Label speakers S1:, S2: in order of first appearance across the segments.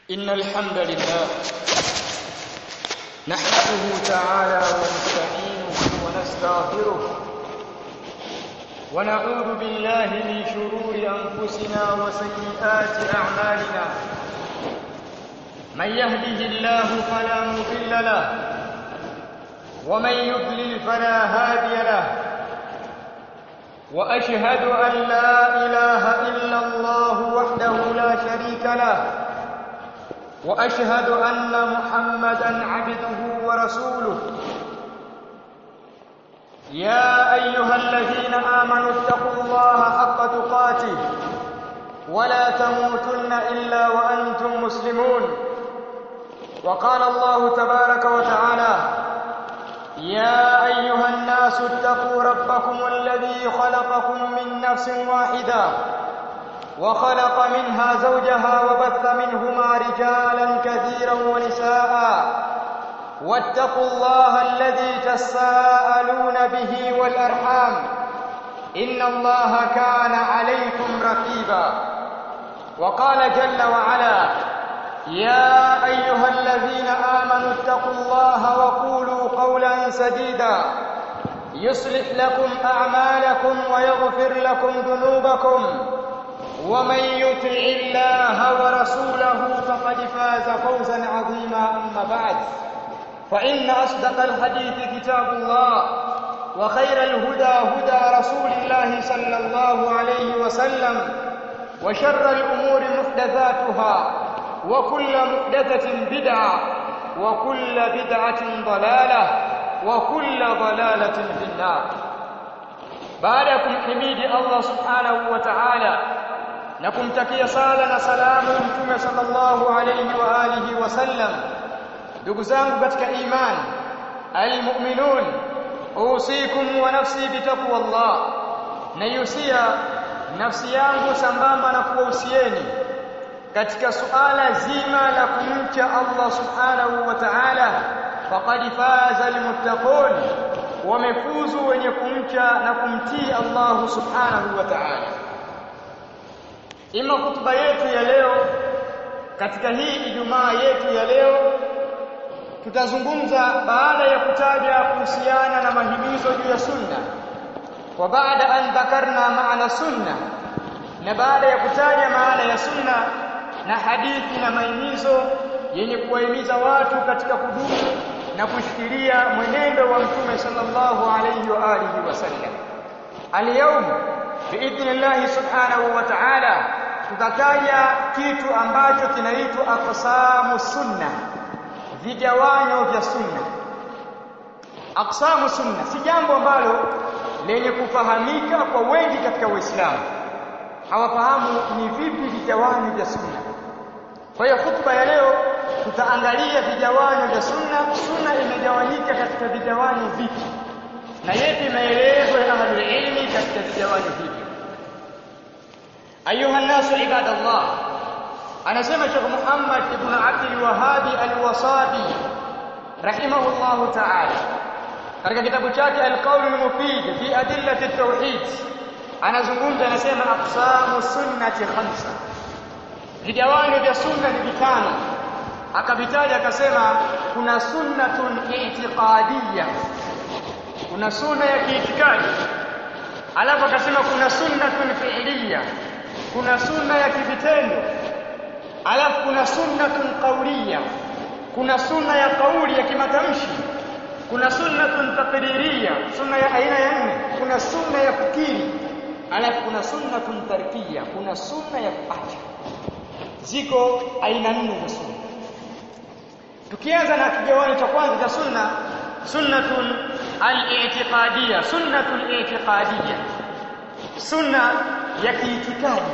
S1: إن الحمد لله نحمده تعالى ونستعينه ونستغفره ونعوذ بالله من شرور أنفسنا وسيئات أعمالنا من يهده الله فلا مضل له ومن يضلل فلا هادي له واشهد ان لا اله الا الله وحده لا شريك له واشهد ان محمدا عبده ورسوله يا ايها الذين امنوا اتقوا الله حق تقاته ولا تموتن الا وانتم مسلمون وقال الله تبارك وتعالى يا ايها الناس اتقوا ربكم الذي خلقكم من نفس واحده وخلق منها زوجها وبث منهما رجالا كثيرا ونساء واتقوا الله الذي تساءلون به والارحام ان الله كان عليكم رقيبا وقال جل وعلا يا ايها الذين امنوا اتقوا الله وقولوا قولا سديدا يصلح لكم اعمالكم ويغفر لكم ذنوبكم ومن يطع الله ورسوله فقد فاز فوزا عظيما اما بعد فان اصدق الحديث كتاب الله وخير الهدى هدى رسول الله صلى الله عليه وسلم وشر الامور محدثاتها وكل محدثة بدعة وكل بدعة ضلالة وكل ضلالة في النار بعدكم حميد الله سبحانه وتعالى نكم تكي صالة سلام متوم صلى الله عليه وآله وسلم ndugu zangu katika iman almu'minun usikum wa nafsi bitaqwa Allah nayusia nafsi yangu sambamba na kuwahusieni katika suala zima la kumcha Allah subhanahu wa ta'ala faqad faza almuttaqun wamefuzu wenye kumcha na kumtii Allah subhanahu wa ta'ala ima hutuba yetu ya leo katika hii Ijumaa yetu ya leo tutazungumza baada ya kutaja kuhusiana na mahimizo juu ya sunna wa baada an dhakarna maana sunna na baada ya kutaja maana ya sunna na hadithi na maimizo yenye kuwahimiza watu katika kudumu na kushikilia mwenendo wa mtume sallallahu alayhi wa alihi wasallam. Al-yawm biidhnillah subhanahu wa ta'ala tutataja kitu ambacho kinaitwa aqsamu sunna, vigawanyo vya sunna. Aqsamu sunna si jambo ambalo lenye kufahamika kwa wengi katika Uislamu. Hawafahamu ni vipi vigawanyo vya sunna. Kwa hiyo hutuba ya leo tutaangalia vigawanyo vya sunna. Sunna imegawanyika katika vigawanyo vipi na yepi maelezo ya ahlul ilmi katika vigawanyo hivi. Ayuha nasu ibadallah, anasema Sheikh Muhammad ibn Abdul Wahhabi al-Wasabi rahimahullahu ta'ala katika kitabu chake Al-Qawl al-Mufid fi adillati at-tauhid anazungumza anasema aqsamu sunnati khamsa vigawanyo vya sunna ni vitano akavitaja akasema kuna sunnatun i'tiqadiyya kuna sunna ya kiitikadi alafu akasema kuna sunnatun fi'liyya kuna sunna ya kivitendo alafu kuna sunnatun qawliyya kuna sunna ya kauli ya kimatamshi kuna sunnatun taqririyya sunna ya aina ya nne kuna sunna ya fikiri alafu kuna sunnatun tarkiyya kuna sunna ya kuacha ziko aina nne za sunna tukianza na kigawanyo cha kwanza cha sunna sunnatun al-i'tiqadiyya sunnatul i'tiqadiyya sunna ya kiitikadi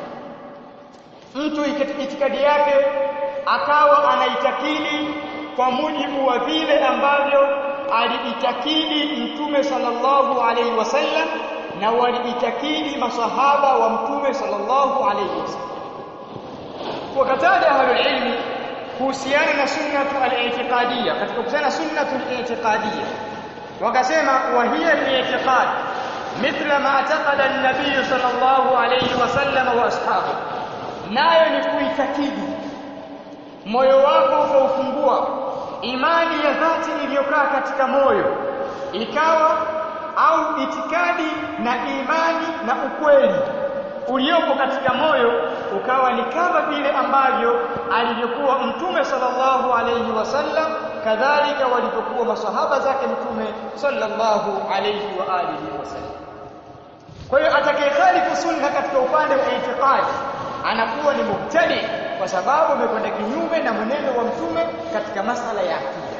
S1: mtu itikadi yake akawa anaitakidi kwa mujibu wa vile ambavyo aliitakidi mtume sallallahu alaihi wasallam na waliitakidi masahaba wa mtume sallallahu alaihi wasallam wakataja ahlul ilmi kuhusiana na sunnatu al-i'tiqadiyya katika kuhusiana sunnatu al-i'tiqadiyya wakasema wa hiya al-i'tiqad mithla ma i'taqada an-nabiy sallallahu alayhi wasallam wa ashabu nayo ni kuitakidi moyo wako ukaufungua imani ya dhati iliyokaa katika moyo ikawa au itikadi na imani na ukweli uliopo katika moyo ukawa ni kama vile ambavyo alivyokuwa mtume sallallahu alayhi wasallam kadhalika walivyokuwa masahaba zake mtume sallallahu alayhi wa alihi wasallam kwa hiyo atakayekhalifu sunna katika upande wa itikadi anakuwa ni mubtadi kwa sababu amekwenda kinyume na mwenendo wa mtume katika masala ya akida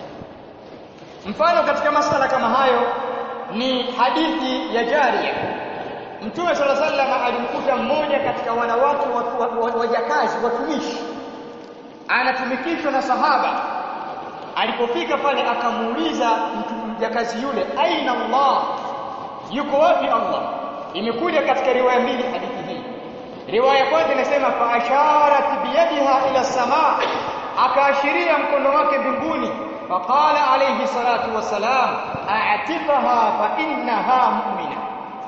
S1: mfano katika masala kama hayo ni hadithi ya jaria mtume sala sallam alimkuta mmoja katika wanawake wajakazi watumishi anatumikishwa na sahaba alipofika pale akamuuliza mjakazi yule aina Allah yuko wapi Allah imekuja katika riwaya mbili hadithi hii riwaya kwanza inasema fa asharat biyadiha ila samaa akaashiria mkono wake mbinguni faqala alayhi salatu wassalam a'tifaha fa innaha mu'mina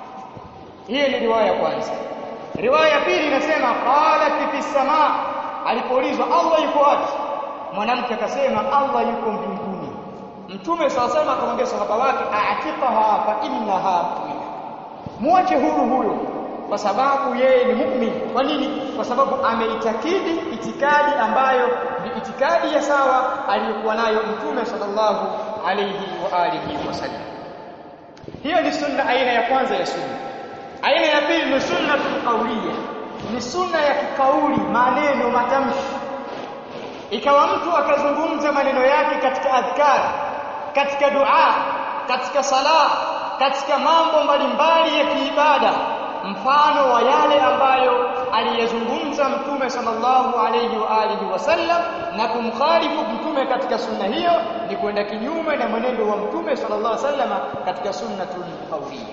S1: hii ni riwaya kwanza riwaya ya pili inasema qalat fi samaa alipoulizwa Allah yuko wapi mwanamke akasema Allah yuko mbinguni mtume swalla sallam akamwambia sahaba wake a'tifaha fa innaha mu'mina muache huru huyo kwa sababu yeye ni mu'min kwa nini kwa sababu ameitakidi itikadi ambayo ni itikadi ya sawa aliyokuwa nayo mtume sallallahu alayhi wa alihi wasallam hiyo ni sunna aina ya kwanza ya sunna aina ya pili ni sunnatul qawliya ni sunna ya kikauli maneno matamshi ikawa mtu akazungumza maneno yake katika adhkar katika dua katika sala katika mambo mbalimbali ya kiibada mfano wa yale ambayo aliyezungumza mtume sallallahu alayhi wa alihi wasallam na kumkhalifu mtume katika sunna hiyo ni kwenda kinyume na mwenendo wa mtume sallallahu alayhi wasallam katika sunnatul qawliya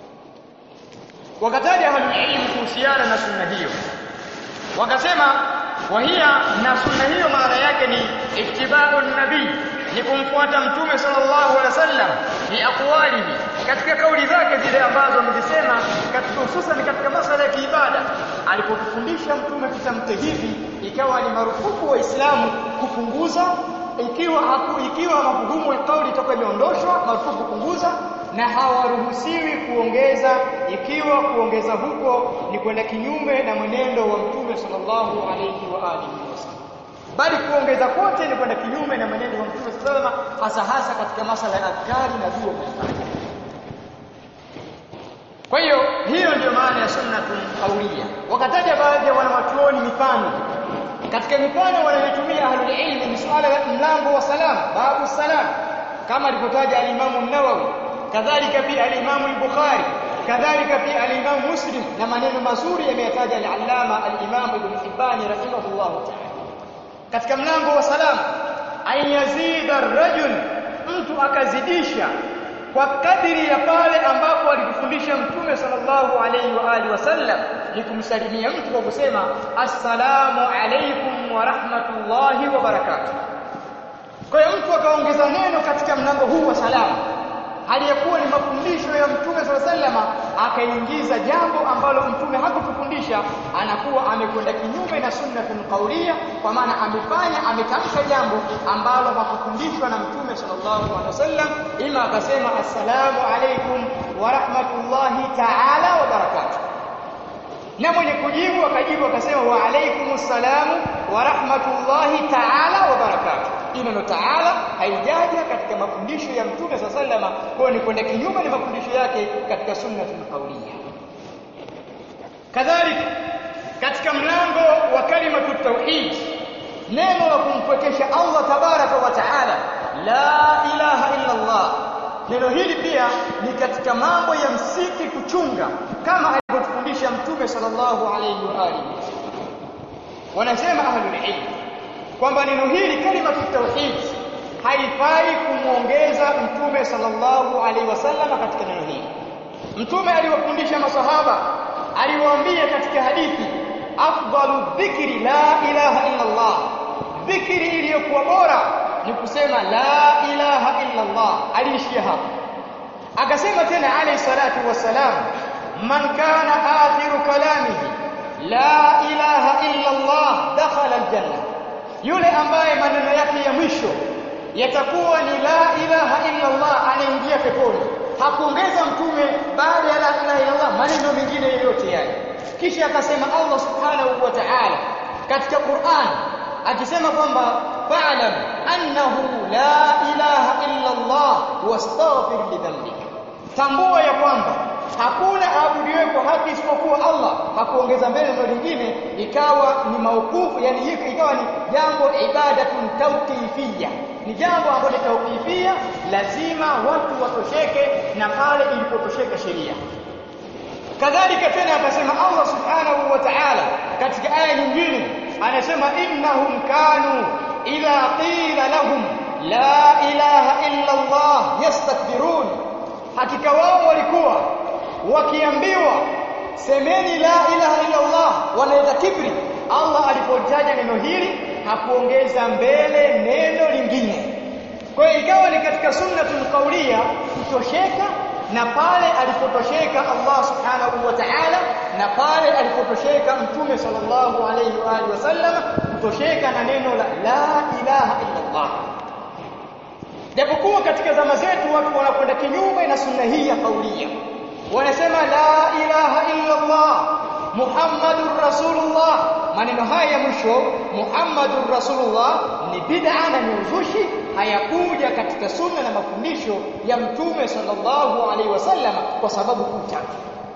S1: wakataja ahlulilmu kuhusiana na sunna hiyo wakasema wahia na sunna hiyo maana yake ni ittiba'u nabii ni kumfuata mtume sallallahu alaihi wasallam ni aqwalihi katika kauli zake zile ambazo amezisema katika hususan katika masala ya kiibada alipofundisha mtume kitamke hivi ikawa ni marufuku waislamu kupunguza ikiwa haku, ikiwa mafuhumu ya kauli itakuwa imeondoshwa marufuku kupunguza na hawaruhusiwi kuongeza ikiwa kuongeza huko ni kwenda kinyume na mwenendo wa mtume sallallahu alayhi wa alihi wasallam bali kuongeza kote ni kwenda kinyume na mwenendo wa mtume sallallahu alayhi wasallam hasa hasa katika masala ya adhkari na dua mbalimbali kwa hiyo hiyo ndio maana ya sunnatul qawliya wakataja baadhi ya wanawachuoni mifano katika mifano wanayotumia ahlul ilmi ni suala la mlango wa salam babu salam kama alivyotaja al-Imam an-Nawawi kadhalika pia al-Imam al-Bukhari kadhalika pia al-Imam Muslim na maneno mazuri yameyataja al-Allama al-Imam Ibn Hibban rahimahullah ta'ala katika mlango wa salam an yazida ar-rajul mtu akazidisha kwa kadiri ya pale ambapo alikufundisha mtume sallallahu alayhi wa alihi wasallam ni kumsalimia mtu kwa kusema assalamu alaykum wa rahmatullahi wa barakatuh kwa hiyo mtu akaongeza neno katika mlango huu wa salamu aliyekuwa ni mafundisho ya mtume swalla sallama akaingiza jambo ambalo mtume hakutufundisha anakuwa amekwenda kinyume na sunnatul qauliya kwa maana amefanya ametamka jambo ambalo hakufundishwa na mtume sallallahu alaihi wasallam ima akasema assalamu alaikum wa rahmatullahi ta'ala wa barakatuh na mwenye kujibu akajibu akasema wa alaikumus salamu wa rahmatullahi ta'ala wa barakatuh neno taala haijaja katika mafundisho ya mtume sa sallama kwa ni kwenda kinyume na mafundisho yake katika sunnatul qawliya kadhalika katika mlango wa kalimatu tauhid neno la kumpwekesha Allah tabaraka wa taala la ilaha illa Allah neno hili pia ni katika mambo ya msingi kuchunga kama alivyotufundisha mtume sallallahu alayhi wa alihi wanasema ahlul ilm kwamba neno hili kalimatu tauhid haifai kumwongeza mtume sallallahu alaihi wasallam katika neno hili mtume aliwafundisha masahaba aliwaambia katika hadithi afdalu dhikri la ilaha illa Allah dhikri iliyokuwa bora ni kusema la ilaha illa Allah aliishia hapo akasema tena alayhi salatu wassalam man kana akhiru kalamihi la ilaha illa Allah dakhala aljanna yule ambaye maneno yake ya mwisho yatakuwa ni la ilaha illa Allah anaingia peponi hakuongeza mtume baada ya la ilaha illa Allah maneno mengine yoyote yale kisha akasema Allah subhanahu wa ta'ala katika Qur'an akisema kwamba fa'lam annahu la ilaha illa Allah wastaghfir li dhanbika tambua ya kwamba hakuna aabudiwe kwa haki isipokuwa Allah hakuongeza mbele neno lingine ikawa ni maukufu yani ikawa ni jambo ibadatun tawqifiyya ni jambo ambalo tawqifia lazima watu watosheke na pale ilipotosheka sheria kadhalika tena akasema Allah subhanahu wa ta'ala katika aya nyingine anasema innahum kanu idha qila lahum la ilaha illa Allah yastakbirun hakika wao walikuwa wakiambiwa semeni la ilaha illa Allah wanaweza kibri Allah alipotaja neno hili hakuongeza mbele neno lingine kwa hiyo ikawa ni katika sunnatul qauliya kutosheka na pale alipotosheka Allah subhanahu wa ta'ala na pale alipotosheka mtume sallallahu alayhi wa alihi wasallam kutosheka na neno la la ilaha illa Allah japokuwa katika zama zetu watu wanakwenda kinyume na sunna hii ya kaulia wanasema la ilaha illa Allah Muhammadur Rasulullah maneno haya ya mwisho Muhammadur Rasulullah ni bid'a na ni uzushi hayakuja katika sunna na mafundisho ya mtume sallallahu alaihi wasallam kwa sababu kuu tatu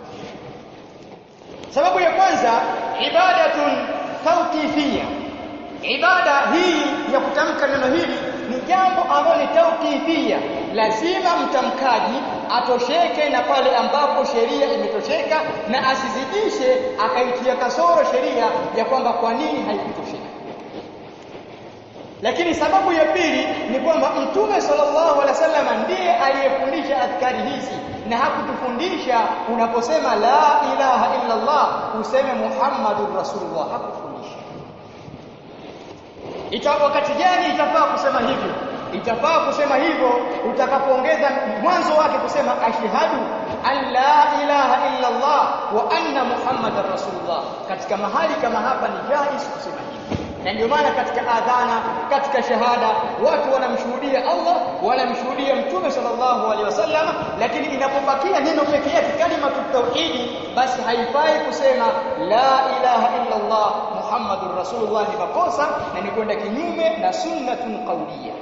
S1: sababu ya kwanza ibadatun tawqifiyya ibada hii ya kutamka neno hili ni jambo ambalo ni tawqifia lazima mtamkaji atosheke na pale ambapo sheria imetosheka na asizidishe akaitia kasoro sheria ya kwamba kwa nini haikutosheka lakini sababu ya pili ni kwamba mtume sallallahu alaihi wasallam ndiye aliyefundisha adhkari hizi na hakutufundisha unaposema la ilaha illa Allah useme Muhammadur Rasulullah hakufundisha ita wakati gani itafaa kusema hivyo itafaa kusema hivyo utakapoongeza mwanzo wake kusema ashhadu an la ilaha illa Allah wa anna muhammadar rasulullah katika mahali kama hapa ni jaiz kusema hivyo na ndio maana katika adhana katika shahada watu wanamshuhudia Allah wanamshuhudia mtume sallallahu alaihi wasallam lakini inapobakia neno pekee yake kalima tauhidi basi haifai kusema la ilaha illa Allah muhammadur rasulullah ni makosa na ni kwenda kinyume na sunnatun qawliya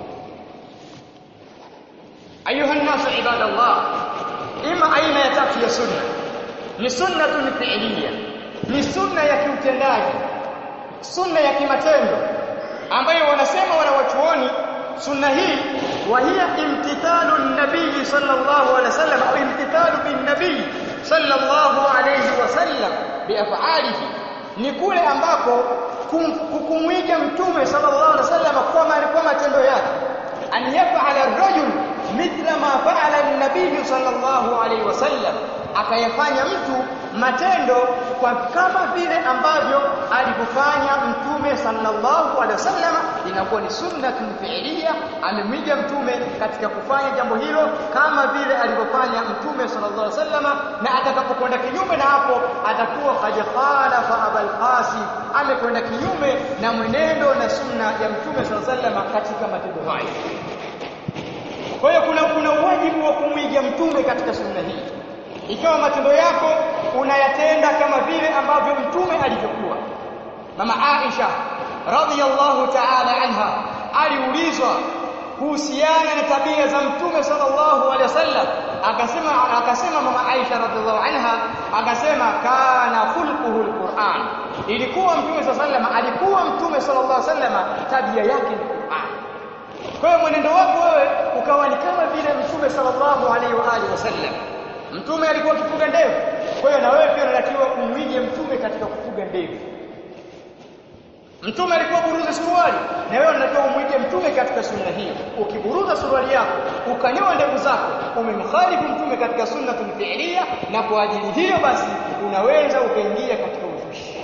S1: ayuha nasu ibadallah ima aina ya tatu ya sunna ni sunnatun fi'liya ni sunna ya kiutendaji sunna ya kimatendo ambayo wanasema wanawachuoni sunna hii wa hiya imtithalu nabii sallallahu alaihi wasallam au imtithalu bin nabii sallallahu alaihi wasallam biaf'alihi ni kule ambako kumwiga mtume sallallahu alaihi wasallam kwa kwa matendo yake an yaf'ala ar-rajul mithla ma fa'ala an-nabii sallallahu alaihi wasallam akayafanya mtu matendo kwa kama vile ambavyo alivyofanya mtume sallallahu alaihi wasallam inakuwa ni sunnatun fi'liya amemwiga mtume katika kufanya jambo hilo kama vile alivyofanya mtume sallallahu alaihi wasallam na atakapokwenda kinyume na hapo atakuwa qad khalafa abul qasim amekwenda kinyume na mwenendo na sunna ya mtume sallallahu alaihi wasallam katika matendo hayo kwa hiyo kuna kuna wajibu wa kumwiga mtume katika sunna hii ikiwa matendo yako unayatenda kama vile ambavyo mtume alivyokuwa mama Aisha radhiyallahu ta'ala anha aliulizwa kuhusiana na tabia za mtume sallallahu alaihi wasallam akasema akasema mama Aisha radhiyallahu anha akasema kana khulquhu alquran ilikuwa mtume sallallahu alaihi wasallam alikuwa mtume sallallahu alaihi wasallam tabia yake ni Qur'an kwa hiyo mwenendo wako wewe ukawa ni kama vile mtume sallallahu alaihi wa alihi wasallam Mtume alikuwa akifuga ndevu. Kwa hiyo na wewe pia unatakiwa umwige mtume katika kufuga ndevu. Mtume alikuwa buruza suruali na wewe unatakiwa umwige mtume katika sunna hiyo. Ukiburuza suruali yako, ukanyoa ndevu zako, umemkhalifu mtume katika sunnatun fi'liya na kwa ajili hiyo basi unaweza ukaingia katika uzushi.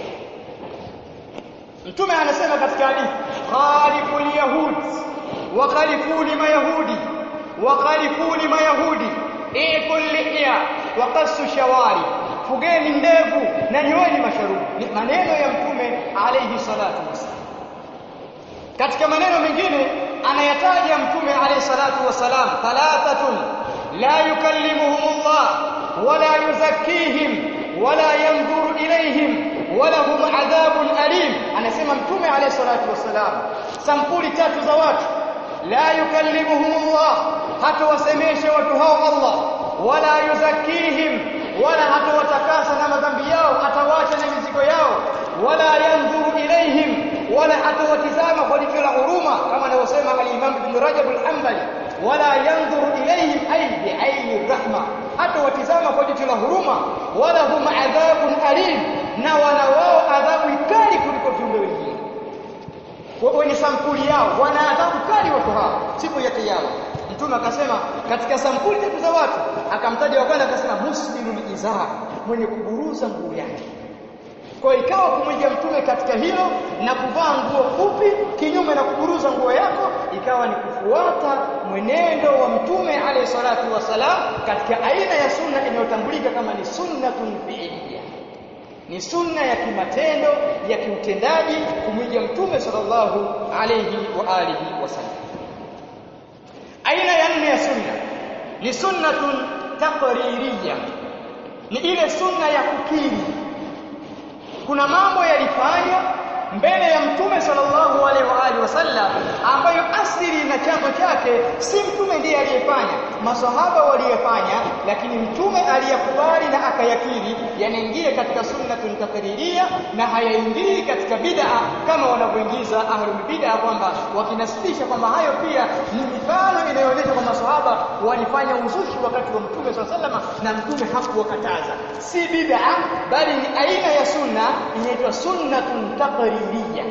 S1: Mtume anasema katika hadithi, khaliful yahud wa khalifuni mayahudi wa khalifuni mayahudi ikul lihya wa qassu shawari fugeni ndevu na nyoeni masharubu ni maneno ya mtume alayhi salatu wasallam katika maneno mengine anayataja mtume alayhi salatu wasalam thalathatun la yukallimuhumullah wala yuzakkihim wala yanzuru ilayhim wala hum adhabun alim anasema mtume alayhi salatu wasalam sampuli tatu za watu la yukallimuhumullah hatawasemesha watu hao Allah wala yuzakkihim wala hatawatakasa na madhambi yao atawaacha na mizigo yao wala yanzuru ilayhim wala hatawatizama kwa jicho la huruma kama anavyosema al-Imam Ibn Rajab al-Hanbali wala yanzuru ilayhim ay bi'ayni rahma hatawatizama kwa jicho la huruma wala hum adhabun alim na wana wao adhabu kali kuliko viumbe wengine wenye sampuli yao wana adhabu kali watu hao siku ya kiyama mtume akasema katika sampuli tatu za watu akamtaja wa kwanza akasema musbilul izar mwenye kuburuza nguo yake kwa ikawa kumwiga mtume katika hilo na kuvaa nguo fupi kinyume na kuburuza nguo yako ikawa ni kufuata mwenendo wa mtume alayhi salatu wasalam katika aina ya sunna inayotambulika kama ni sunnatun fi'liyah ni sunna ya kimatendo ya kiutendaji kumwiga mtume sallallahu alayhi wa alihi wasallam aina ya nne ya sunna ni sunnatun taqririyya ni ile sunna ya kukiri kuna mambo yalifanywa mbele ya mtume sallallahu alaihi wa alihi wasallam ambayo asili na chanzo chake si mtume ndiye aliyefanya masahaba waliyefanya lakini mtume aliyakubali na akayakiri yanaingia katika sunnatun takririya na hayaingii katika bid'a kama wanavyoingiza ahlul bid'a kwamba wakinasibisha kwamba hayo pia ni mifano inayoonyesha kwamba masahaba walifanya uzushi wakati wa mtume sallallahu alaihi wasallam na mtume hakuwakataza si bid'a bali ni aina ya sunna inaitwa sunnatun takririya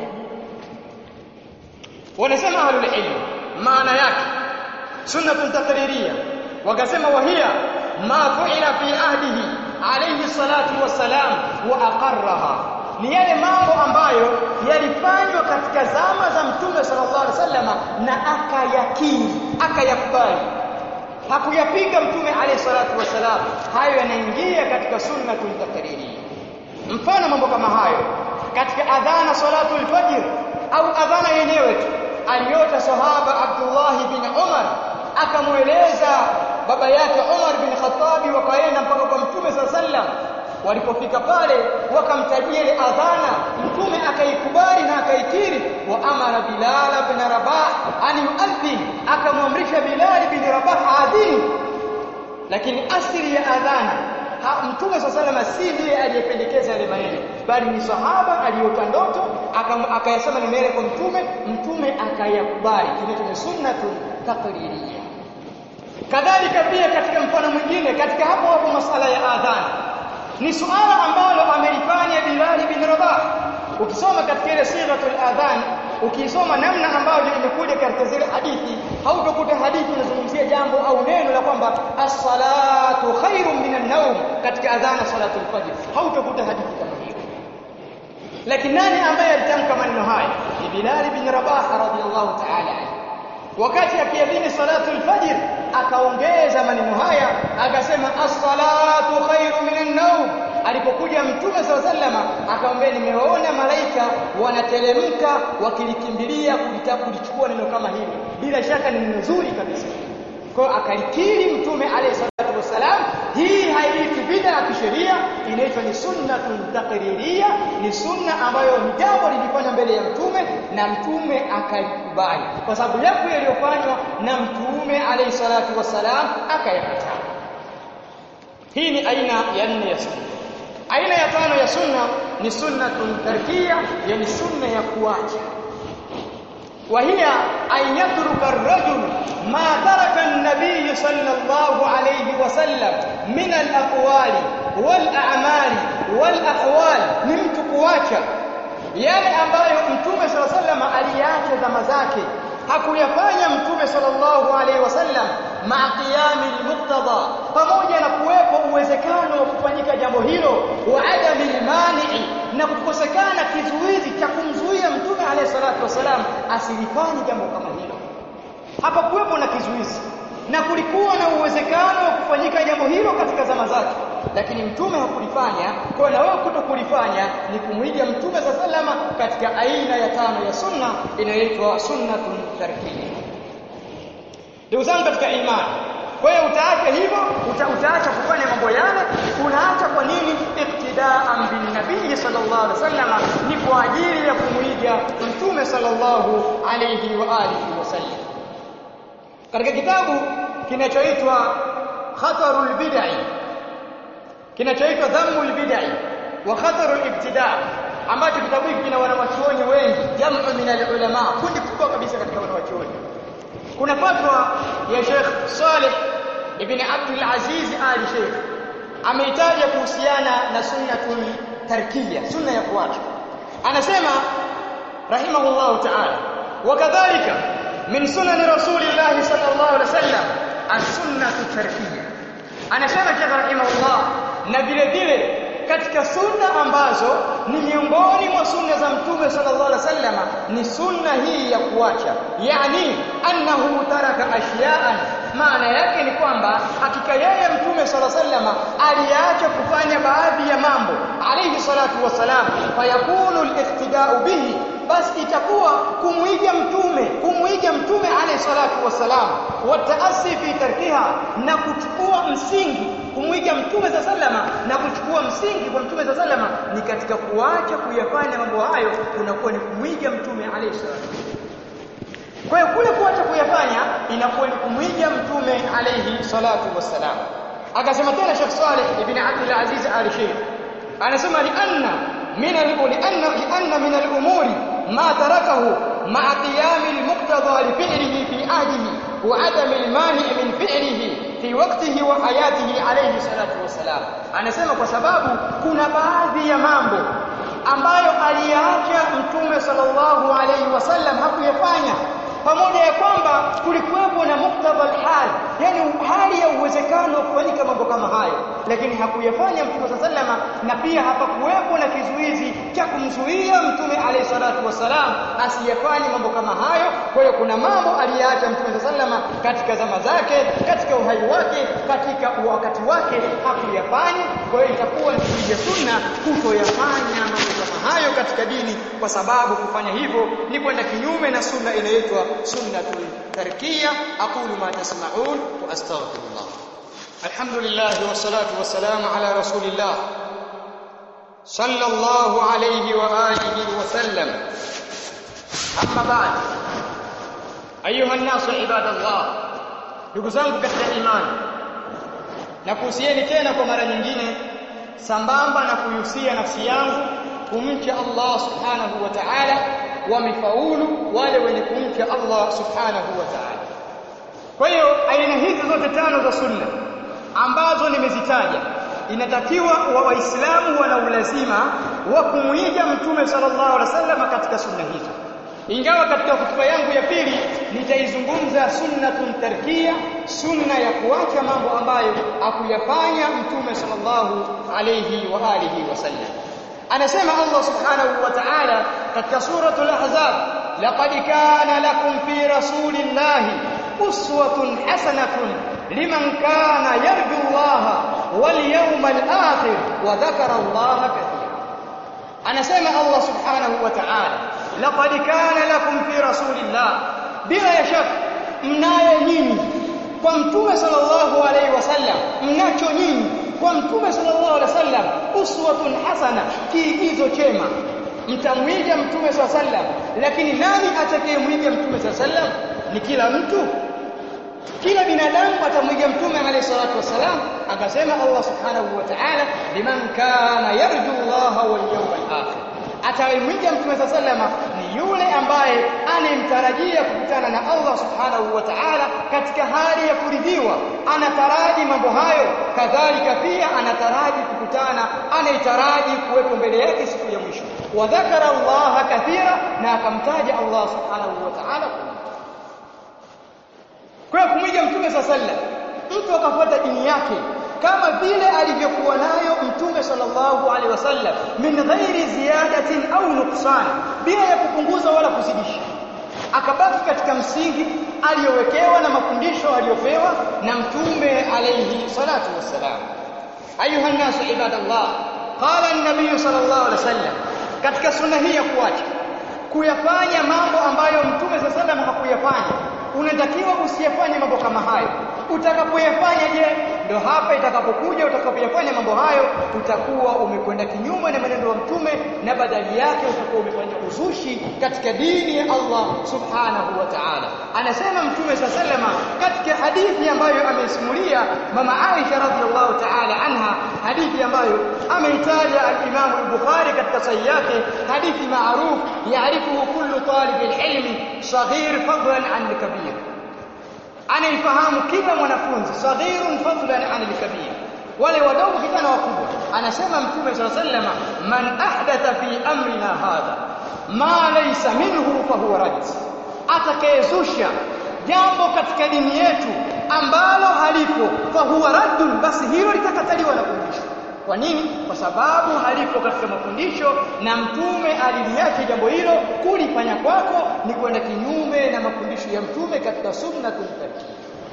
S1: wanasema ahlul ilm maana yake sunnatun takririya wakasema wahia ma fu'ila fi ahdihi alayhi salatu wassalam wa aqarraha ni yale mambo ambayo yalifanywa katika zama za mtume sallallahu alaihi wasallam na akayakiri akayakubali hakuyapinga mtume alayhi salatu wassalam hayo yanaingia katika sunnatun takririya mfano mambo kama hayo katika adhana salatul fajr au adhana yenyewe tu aliota sahaba Abdullah bin Umar akamweleza baba yake Umar bin Khattab wakaenda mpaka kwa Mtume sallam walipofika pale wakamtajia ile adhana Mtume akaikubali na akaikiri wa amara Bilal bin Rabah an yuadhin akamwamrisha Bilal bin Rabah adhini lakini asili ya adhana ha, Mtume sallallahu si ndiye aliyependekeza yale maneno bali ni sahaba aliyota ndoto akayasema neno yale kwa Mtume Mtume akayakubali kinaitwa sunnatun taqririyya kadhalika pia katika mfano mwingine katika hapo hapo masala ya adhan ni suala ambalo amelifanya Bilal bin Rabah ukisoma katika ile sighatul adhan ukisoma namna ambavyo imekuja katika zile hadithi hautakuta hadithi inazungumzia jambo au neno la kwamba as-salatu khairun minan nawm katika adhana salatul fajr hautakuta hadithi kama hiyo lakini nani ambaye alitamka maneno haya ni Bilal bin Rabah radhiyallahu ta'ala wakati akiadhini salatul fajr akaongeza maneno haya akasema as-salatu khairu minan nawm alipokuja mtume swalla sallama akamwambia nimeona malaika wanateremka wakilikimbilia kulitaka kulichukua neno kama hili bila shaka ni neno zuri kabisa kwa akalikiri mtume alayhi salatu wasalam hii haiitwi bid'a ya kisheria inaitwa ni sunnatun taqririya ni sunna ambayo ni jambo lilifanywa mbele ya mtume na mtume akalikubali kwa sababu yapo yaliyofanywa na mtume alayhi salatu wasalam akayakataa hii ni aina ya nne ya sunna aina ya tano ya sunna ni sunnatun tarkiya yani sunna ya kuacha وهي أن يترك الرجل ما ترك النبي صلى الله عليه وسلم من الأقوال والأعمال والأحوال نمت kuacha yale ambayo mtume صلى الله عليه وسلم aliacha zama zake hakuyafanya mtume sallallahu alaihi wasallam ma qiyami almuqtada pamoja na kuwepo uwezekano wa kufanyika jambo hilo wa adami almani'i na kukosekana kizuizi cha kumzuia mtume alayhi salatu wasalam asilifanye jambo kama hilo hapa kuwepo na kizuizi na kulikuwa na uwezekano wa kufanyika jambo hilo katika zama zake lakini mtume hakulifanya kwa na wewe kutokulifanya ni kumwiga mtume sa salama katika aina ya tano ya sunna inayoitwa sunnatun tarkiyya ndugu zangu katika imani kwa hiyo utaacha hivyo uta, utaacha kufanya mambo yale unaacha kwa nini iktidaan bin nabii sallallahu alaihi wasallam ni kwa ajili ya kumwiga mtume sallallahu alaihi wa alihi wasallam katika kitabu kinachoitwa khatarul bid'i kinachoitwa dhammul bid'i wa khatarul ibtida' ambacho kitabu hiki kina wanawachuoni wengi jamu min alulama kundi kubwa kabisa katika wanawachuoni kuna fatwa ya Sheikh Saleh ibn Abdul Aziz Ali Sheikh ameitaja kuhusiana na sunnatul tarkiya sunna ya kuacha anasema rahimahullah ta'ala wakadhalika min sunani rasulillah sallallahu alaihi wasallam as-sunnatu tarkiya anasema Sheikh rahimahullah na vile vile katika sunna ambazo ni miongoni mwa sunna za mtume sallallahu alaihi wasallam ni sunna hii ya kuacha yani annahu taraka ashyaan maana yake ni kwamba hakika yeye mtume sallallahu alaihi wasallam aliacha kufanya baadhi ya mambo alayhi salatu wasalam fayakunu al-iqtida'u bihi basi itakuwa kumwiga mtume kumwiga mtume alayhi salatu wasalam wataasi fi tarkiha na kuchukua msingi kumwiga mtume za salama na kuchukua msingi kwa mtume za salama ni katika kuacha kuyafanya mambo hayo kunakuwa ni kumwiga mtume alayhi salatu kwa hiyo kule kuacha kuyafanya inakuwa ni kumwiga mtume alayhi salatu wassalam akasema tena Sheikh Saleh ibn Abdul Aziz Al Sheikh anasema li anna min al li anna li anna min al umuri ma tarakahu ma'a qiyam al muqtada li fi'lihi fi ahdihi wa adam al mani' min fi'lihi fi waqtihi wa hayatihi alayhi salatu wassalam anasema kwa sababu kuna baadhi ya mambo ambayo aliyaacha mtume sallallahu alayhi wasallam hakuyafanya pamoja ya kwamba kulikuwepo na muktadha alhal yani hali ya uwezekano wa kufanyika mambo kama hayo lakini hakuyafanya mtume sallama na pia hapakuwepo na kizuizi cha kumzuia mtume alayhi salatu wasalam asiyafanye mambo kama hayo kwa hiyo kuna mambo aliyaacha mtume sallama katika zama zake katika uhai wake katika wakati wake hakuyafanya kwa hiyo itakuwa ni kuja sunna kutoyafanya mambo kama hayo katika dini kwa sababu kufanya hivyo ni kwenda kinyume na sunna inayoitwa sunnatul tarkiya aqulu ma tasma'un wa astaghfirullah alhamdulillah wassalatu wassalamu ala rasulillah sallallahu alayhi wa alihi wa sallam amma ba'd ayuha an-nas ibadallah ndugu zangu katika imani na kuhusieni tena kwa mara nyingine sambamba na kuhusia nafsi yangu kumcha Allah subhanahu wa ta'ala wamefaulu wale wenye kumcha Allah subhanahu wa ta'ala kwa hiyo aina hizi zote tano za sunna ambazo nimezitaja inatakiwa wa waislamu wana ulazima wa kumuiga mtume sallallahu alaihi wasallam katika sunna hizo ingawa katika hotuba yangu ya pili nitaizungumza sunnatun tarkia sunna ya kuacha mambo ambayo hakuyafanya mtume sallallahu alayhi wa alihi wasallam anasema Allah subhanahu wa ta'ala katika suratul ahzab laqad kana lakum fi rasulillahi uswatun hasanatun liman kana yarju Allah wal yawmal akhir wa dhakara Allah katira anasema Allah subhanahu wa ta'ala laqad kana lakum fi rasulillah bila ya shaka mnayo nyinyi kwa mtume sallallahu alaihi wasallam mnacho nyinyi kwa mtume sallallahu alaihi wasallam uswatun hasana kiigizo chema mtamwiga mtume sallallahu alaihi wasallam lakini nani atakayemwiga mtume sallallahu alaihi wasallam ni kila mtu kila binadamu atamwiga mtume alayhi salatu wasalam akasema Allah subhanahu wa ta'ala liman kana yarju Allah wal yawmal akhir atayemwiga mtume sallallahu ni yule ambaye anemtarajia kukutana na Allah subhanahu wa ta'ala katika hali ya kuridhiwa anataraji mambo hayo kadhalika pia anataraji kukutana anaitaraji kuwepo mbele yake siku ya mwisho wa dhakara Allah kathira na akamtaja Allah subhanahu wa ta'ala kwa hiyo kumwiga mtume sallallahu mtu akafuata dini yake kama vile alivyokuwa nayo mtume sallallahu alaihi wasallam min ghairi ziyadatin au nuksan bila ya kupunguza wala kuzidisha akabaki katika msingi aliyowekewa na mafundisho aliyopewa na mtume alayhi salatu wassalam ayuha nnasu ibadallah qala an-nabiy sallallahu alaihi wasallam katika sunna hii ya kuacha kuyafanya mambo ambayo mtume sallallahu alaihi wasallam hakuyafanya unatakiwa usiyafanye mambo kama hayo utakapoyafanya je ndio hapa itakapokuja utakapoyafanya mambo hayo utakuwa umekwenda kinyume na maneno ya mtume na badali yake utakuwa umefanya uzushi katika dini ya Allah subhanahu wa ta'ala anasema mtume sallama katika hadithi ambayo ameisimulia mama Aisha radhiallahu ta'ala anha hadithi ambayo ameitaja al-Imam al-Bukhari katika sahihi yake hadithi maarufu yaarifuhu kullu talib al-ilm saghir fadlan an kabir anaifahamu kila mwanafunzi saghirun fadlan an al-kabir wale wadogo kijana wakubwa anasema mtume sallallahu alayhi wasallam man ahdatha fi amrina hadha ma laysa minhu fa huwa rad atakayezusha jambo katika dini yetu ambalo halipo fa huwa raddun basi hilo litakataliwa na kurudishwa kwa nini kwa sababu halipo katika mafundisho na mtume aliliacha jambo hilo kulifanya kwako ni kwenda kinyume na mafundisho ya mtume katika sunna tulitakia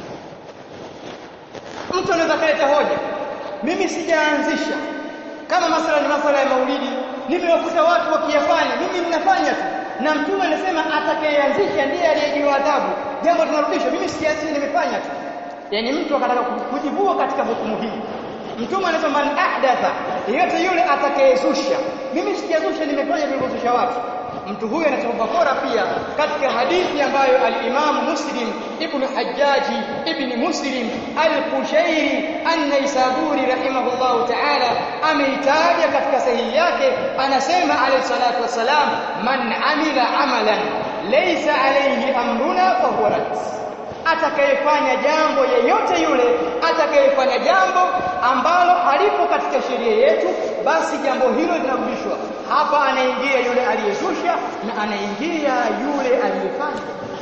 S1: mtu anaweza kuleta hoja mimi sijaanzisha kama masala ni masala ya maulidi nimewakuta watu wakiyafanya mimi ninafanya tu na mtume anasema atakayeanzisha ndiye aliyejiwa adhabu jambo tunarudisha mimi sijaanzisha nimefanya tu yani mtu akataka kujivua katika hukumu hii mtume anasema man ahdatha yeyote yule atakayezusha mimi sijazusha nimefanya vilivyozusha watu mtu huyu anasema bakora pia katika hadithi ambayo al-Imam Muslim ibn Hajjaji ibn Muslim al-Kushairi an-Naisaburi rahimahullahu ta'ala ameitaja katika sahihi yake anasema alayhi salatu wasalam man amila amalan laysa alayhi amruna fa huwa rad atakayefanya jambo yeyote yule atakayefanya jambo ambalo halipo katika sheria yetu basi jambo hilo linarudishwa hapa anaingia yule aliyezusha na anaingia yule aliyefanya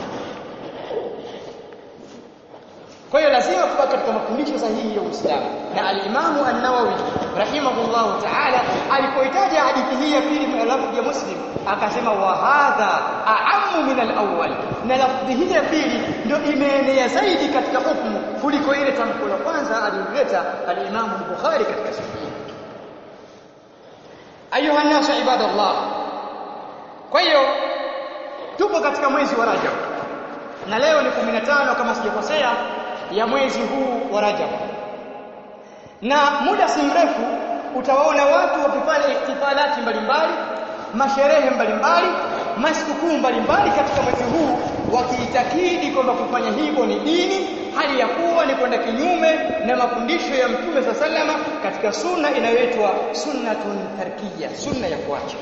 S1: kwa hiyo lazima kubaki katika mafundisho sahihi ya Uislamu na al-Imamu an-Nawawi rahimahullahu ta'ala alipoitaja hadithi hii ya pili lafzi ya Muslim akasema wa hadha a'ammu min al-awwal na lafzi hii ya pili ndio imeenea zaidi katika hukumu kuliko ile tamko la kwanza alileta al-Imamu al-Bukhari katika sahihi ayuha nasu ibadallah kwa hiyo tupo katika mwezi wa Rajab na leo ni 15 kama sijakosea ya mwezi huu wa Rajab na muda si mrefu utawaona watu wakifanya ihtifalati mbalimbali masherehe mbalimbali masikukuu mbalimbali katika mwezi huu wakiitakidi kwamba kufanya hivyo ni dini hali ya kuwa ni kwenda kinyume na mafundisho ya Mtume sa salama katika sunna inayoitwa sunnatun tarkiya sunna ya kuacha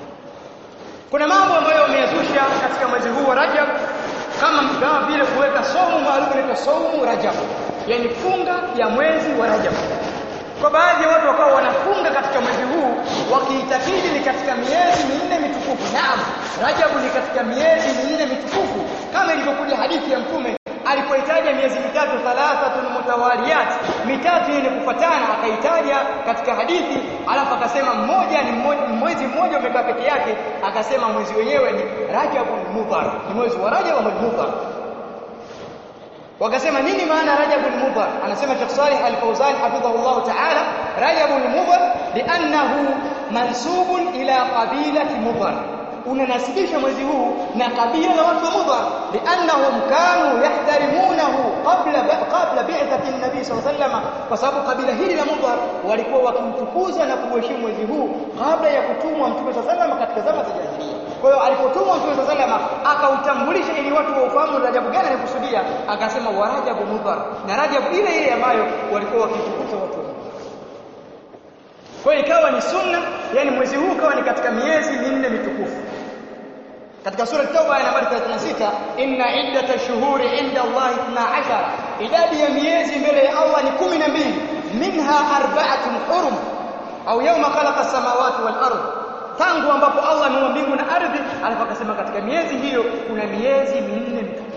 S1: kuna mambo ambayo wameyazusha katika mwezi huu wa Rajab kama kama vile kuweka somo maalum inaitwa saumu Rajab yani funga ya mwezi wa Rajab kwa baadhi ya watu wakawa wanafunga katika mwezi huu wakiitakidi ni katika miezi minne mitukufu naam Rajabu ni katika miezi minne mitukufu kama ilivyokuja hadithi ya mtume alipoitaja miezi mitatu thalathatun mutawaliyat mitatu yenye kufuatana akaitaja katika hadithi alafu akasema mmoja ni mwezi mmoja umekaa peke yake akasema mwezi wenyewe ni Rajabul Mudhar ni mwezi wa Rajab ambao Mudhar wakasema nini maana Rajabul Mudhar anasema Sheikh Salih Al-Fawzan hafidhahullah ta'ala Rajabul Mudhar li'annahu mansubun ila qabilati Mudhar unanasibisha mwezi huu na kabila la watu wa Mudhar liannahum kanu yahtarimunahu qabla qabla bi'thati an-nabi sallallahu alayhi wasallam kwa sababu kabila hili la Mudhar walikuwa wakimtukuza na kuheshimu mwezi huu kabla ya kutumwa mtume sallallahu alayhi wasallam katika zama za jahiliya kwa hiyo alipotumwa mtume sallallahu alayhi wasallam akautambulisha ili watu waufahamu Rajabu gani anakusudia akasema wa Rajabu Mudhar na Rajabu ile ile ambayo walikuwa wakitukuza watu wa kwa hiyo ikawa ni sunna yani mwezi huu ukawa ni katika miezi minne mitukufu katika sura Tauba ya nambari 36 inna iddata shuhuri inda Allah 12 idadi ya miezi mbele ya Allah ni 12 minha arba'atun hurum au yawma khalaqa samawati wal ardh tangu ambapo Allah ameumba mbingu na ardhi alafu akasema katika miezi hiyo kuna miezi minne mitukufu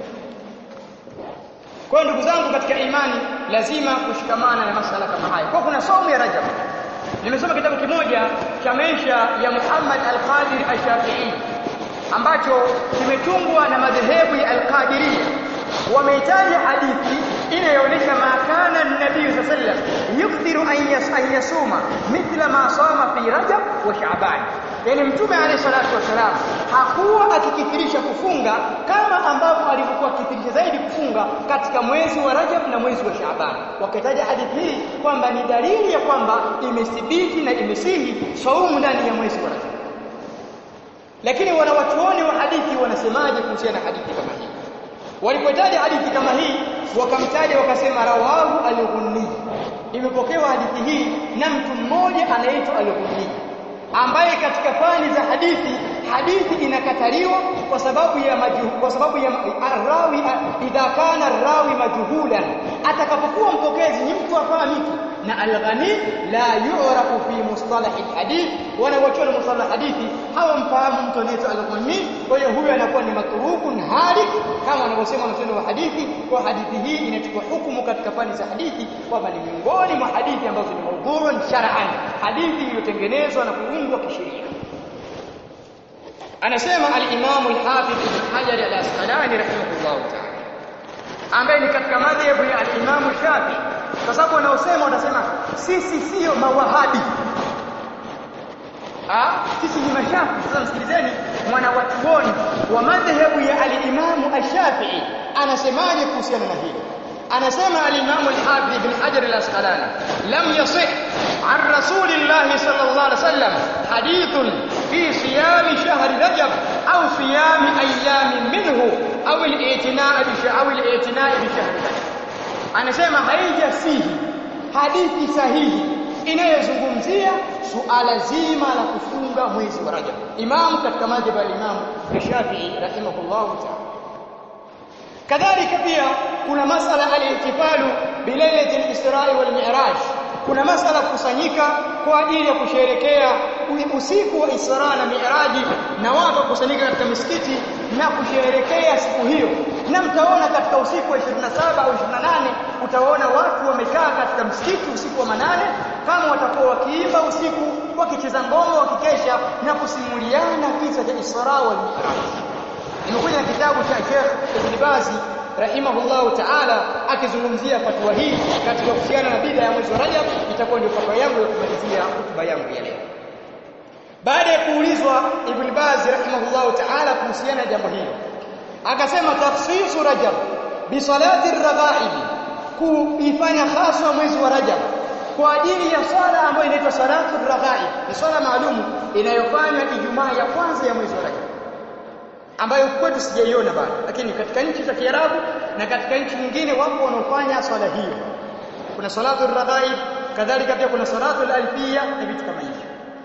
S1: kwa ndugu zangu katika imani lazima kushikamana na masala kama haya kwa kuna saumu ya Rajab nimesoma kitabu kimoja cha maisha ya Muhammad al-Qadir al-Shafi'i ambacho kimetungwa na madhehebu ya al-Qadiriyya wameitaja hadithi inayoonyesha ma kana nabii sallallahu alaihi wasallam yukthiru an yasuma mithla ma sama fi rajab wa shaaban yani mtume alayhi salatu wasalam hakuwa akikithirisha kufunga kama ambavyo alivyokuwa akikithirisha zaidi kufunga katika mwezi wa Rajab na mwezi wa Shaaban. Wakataja hadithi hii kwamba ni dalili ya kwamba imethibiti na imesihi saumu ndani ya mwezi wa Rajab. Lakini wanawachuoni wa hadithi wanasemaje kuhusiana na hadithi kama hii? Walipotaja hadithi kama hii wakamtaja wakasema rawahu al-Ghunni. Imepokewa hadithi hii na mtu mmoja anaitwa al-Ghunni ambaye katika fani za hadithi hadithi inakataliwa kwa sababu ya majuhu, kwa sababu ya arrawi idha kana arrawi majhulan atakapokuwa mpokezi ni mtu afahamiki na alghani la yu'rafu fi mustalah alhadith wana wachona mustalah hadithi hawamfahamu mtu anaitwa alghani kwa hiyo huyo anakuwa ni matrukun halik kama wanavyosema wanachuoni wa hadithi kwa hadithi hii inachukua hukumu katika fani za hadithi kwamba ni miongoni mwa hadithi ambazo ni maudhurun shar'an hadithi iliyotengenezwa na kuundwa kisheria anasema al-Imam al-Hafidh Ibn Hajar al-Asqalani rahimahullah ta'ala ambaye ni katika madhhabu ya al-Imam Shafi kwa sababu wanaosema wanasema sisi sio mawahabi ah sisi ni mashafi sasa msikilizeni mwana watuoni wa madhhabu ya al-Imam al-Shafi'i anasemaje kuhusiana na hili anasema al-Imam al-Hafidh Ibn Hajar al-Asqalani lam yasih عن رسول الله صلى الله عليه وسلم حديث في صيام شهر رجب أو صيام أيام منه أو الاعتناء أو الاعتناء بشهر رجب anasema haijasihi hadithi sahihi inayozungumzia suala zima la kufunga mwezi wa Rajab. Imam katika madhhabu ya Imam Shafi'i rahimahullahu ta'ala. Kadhalika pia kuna masala al-ihtifalu bilailati al-Isra wal Mi'raj kuna masala kukusanyika kwa ajili ya kusherekea usiku wa Isra na Mi'raji na watu kukusanyika katika misikiti na kusherekea siku hiyo na mtaona katika usiku wa 27 au 28 utaona watu wamekaa katika msikiti usiku wa manane kama watakuwa wakiimba usiku wakicheza ngoma wakikesha na kusimuliana kisa cha Isra wal Mi'raj imekuja kitabu cha Sheikh Ibn Bazi rahimahullahu ta'ala akizungumzia fatwa hii katika kuhusiana na bid'a ya mwezi wa Rajab itakuwa ndio fatwa yangu ya kumalizia hotuba yangu ya leo baada ya kuulizwa Ibn Baz rahimahullahu ta'ala kuhusiana na jambo hili akasema tafsisu Rajab bi salati ar-raghaib kuifanya haswa mwezi wa Rajab kwa ajili ya swala ambayo inaitwa salatu ar-raghaib ni swala maalumu inayofanywa Ijumaa ya kwanza ya mwezi wa Rajab ambayo kwetu sijaiona bado lakini katika nchi za Kiarabu na katika nchi nyingine wapo wanaofanya swala hiyo kuna salatu ar-raghaib kadhalika pia kuna salatu al-alfiyya na vitu kama hivyo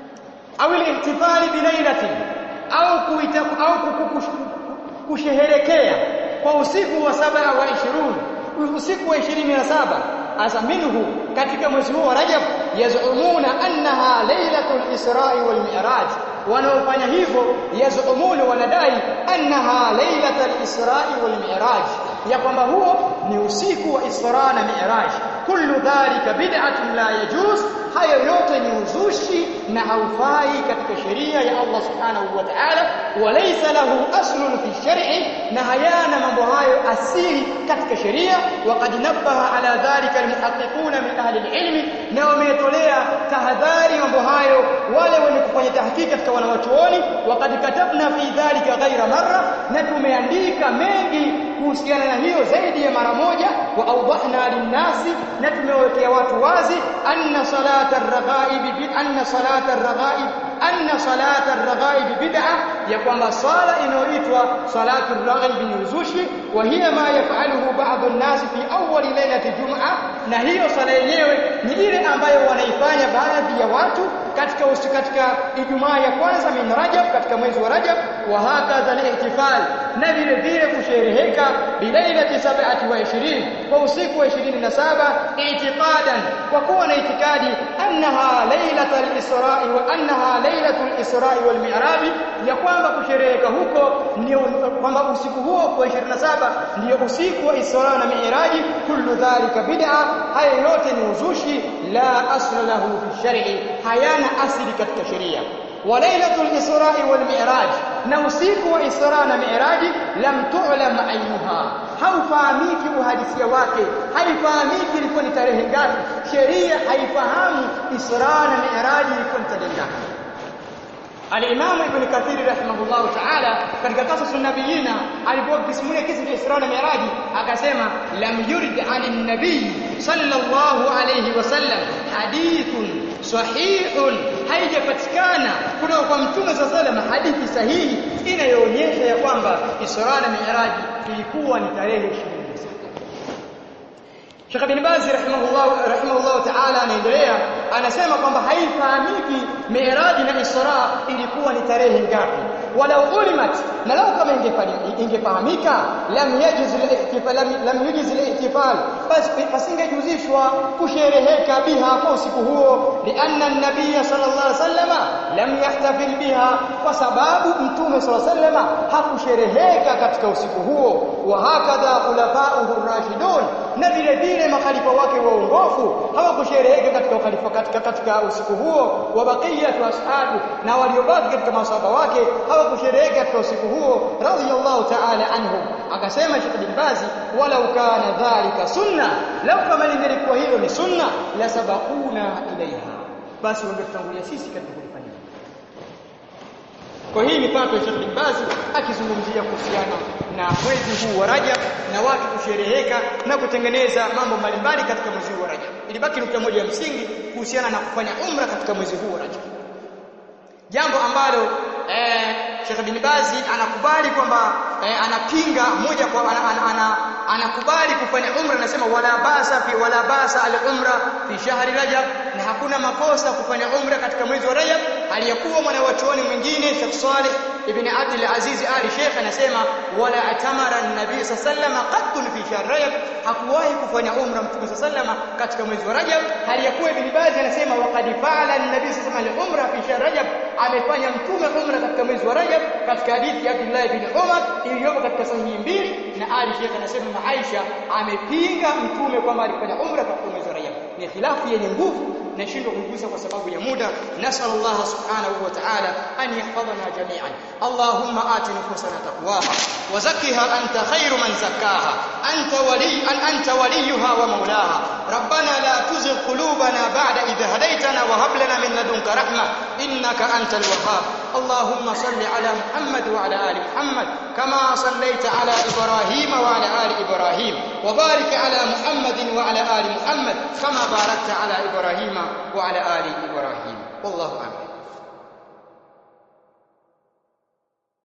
S1: au al-ihtifali bilailati au kuita au kusherehekea kwa usiku wa saba wa 20 usiku wa 27 asa minhu katika mwezi huu wa Rajab yazumuna annaha lailatul Isra'i wal Mi'raj wanaofanya hivyo yazumuna wanadai annaha lailatul Isra'i wal Mi'raj ya kwamba huo ni usiku wa Isra na Mi'raj kullu dhalika bid'atun la yajuz hayo yote ni uzushi na haufai katika sheria ya Allah subhanahu wa ta'ala walaysa lahu aslun fi shar'i na hayana mambo hayo asili katika sheria waqad nabbaha ala dhalika almuhaqqiquna min ahli alilmi na wametolea tahadhari mambo hayo wale wenye kufanya tahqiq katika wanawachuoni waqad katabna fi dhalika ghaira marra na tumeandika mengi kuhusiana na hiyo zaidi ya mara moja wa awdahna linnasi na tumewekea watu wazi anna salata ar-raghaib bi anna salata ar-raghaib anna salata ar-raghaib bid'ah ya kwamba swala inayoitwa salatu ar-raghaib ni uzushi wa hiya ma yaf'aluhu ba'd an-nas fi awwal lailati jum'a na hiyo swala yenyewe ni ile ambayo wanaifanya baadhi ya watu katika usiku katika Ijumaa ya kwanza min Rajab katika mwezi wa Rajab wa hakadha al-ihtifal na vile vile kushereheka bilailati sab'ati wa 20 kwa usiku wa 27 i'tiqadan kwa kuwa na itikadi annaha lailatul isra'i wa annaha lailatul isra'i wal mi'raj ya kwamba kushereheka huko ndio kwamba usiku huo kwa 27 ndio usiku wa Isra na Mi'raj kullu dhalika bid'a haya yote ni uzushi la asla lahu fi shar'i hayana asili katika sheria wa lailatul isra'i wal mi'raj na usiku wa Isra na Mi'raji lam tu'lam ainuha haufahamiki uhalisia wake haifahamiki ilikuwa ni tarehe ngapi sheria haifahamu Isra na Mi'raji ilikuwa ni tarehe ngapi Al-Imam Ibn Kathir rahimahullahu ta'ala katika Qasas an-Nabiyina alipokuwa akisimulia kisa cha Isra na Mi'raj akasema lam yurid 'an an-nabiy sallallahu alayhi wasallam hadithun sahihun haijapatikana kutoka kwa mtume sallallahu alayhi wasallam hadithi sahihi inayoonyesha ya kwamba Isra na Mi'raj ilikuwa ni tarehe 27 Sheikh bin Baz rahimahullah rahimahullah ta'ala anaendelea anasema kwamba haifahamiki Mi'raj na Isra ilikuwa ni tarehe ngapi walau ulimat na lau kama ingefahamika lam yajiz al-ihtifal lam yajiz al-ihtifal bas pasingejuzishwa kushereheka biha kwa usiku huo lianna an-nabiy sallallahu alaihi wasallam lam yahtafil biha kwa sababu mtume sallallahu alaihi wasallam hakushereheka katika usiku huo wa hakadha khulafa'uhu rashidun na vile vile makhalifa wake waongofu hawakushereheka katika ukhalifa katika katika usiku huo wa baqiyatu ashabu na waliobaki katika masahaba wake hawakushereheka katika usiku huo radhiyallahu ta'ala anhum akasema Sheikh bin Bazi walau kana dhalika sunna lau kama lingelikuwa hilo ni sunna la sabaquna ilaiha basi wangetutangulia sisi katika kulifanya kwa hii mipato ya Sheikh bin Baz akizungumzia kuhusiana na mwezi huu wa Rajab na watu kushereheka na kutengeneza mambo mbalimbali katika mwezi huu wa Rajab. Ilibaki nukta moja ya msingi kuhusiana na kufanya umra katika mwezi huu wa Rajab. Jambo ambalo eh, Sheikh bin Baz anakubali kwamba eh, anapinga moja kwa ana, ana, ana, anakubali kufanya umra anasema wala basa fi wala basa al-umra fi shahri Rajab na hakuna makosa kufanya umra katika mwezi wa Rajab aliyakuwa mwanawachuoni mwingine Sheikh Saleh ibn Abdul Aziz Ali Sheikh anasema wala atamara an-nabii sallallahu qattun fi shahr Rajab hakuwahi kufanya umra mtume sallallahu katika mwezi wa Rajab aliyakuwa ibn Baz anasema waqad fa'ala an-nabii sallallahu umra fi shahr Rajab amefanya mtume umra katika mwezi wa Rajab katika hadithi ya Abdullah ibn Umar iliyopo katika sahihi mbili na Ali Sheikh anasema na Aisha amepinga mtume kwamba alifanya umra katika mwezi wa Rajab ni khilafu yenye nguvu nashindwa kuigusa kwa sababu ya muda nasallallahu subhanahu wa ta'ala an yahfadhana jami'an allahumma ati nufusana taqwaha wa zakkiha anta khairu man zakkaha anta wali an anta waliyuha wa mawlaha rabbana la tuzigh qulubana ba'da idh hadaytana wa hab lana min ladunka rahma innaka antal wahhab اللهم صل على محمد وعلى ال محمد كما صليت على ابراهيم وعلى ال ابراهيم وبارك على محمد وعلى ال محمد كما باركت على ابراهيم وعلى ال ابراهيم والله اعلم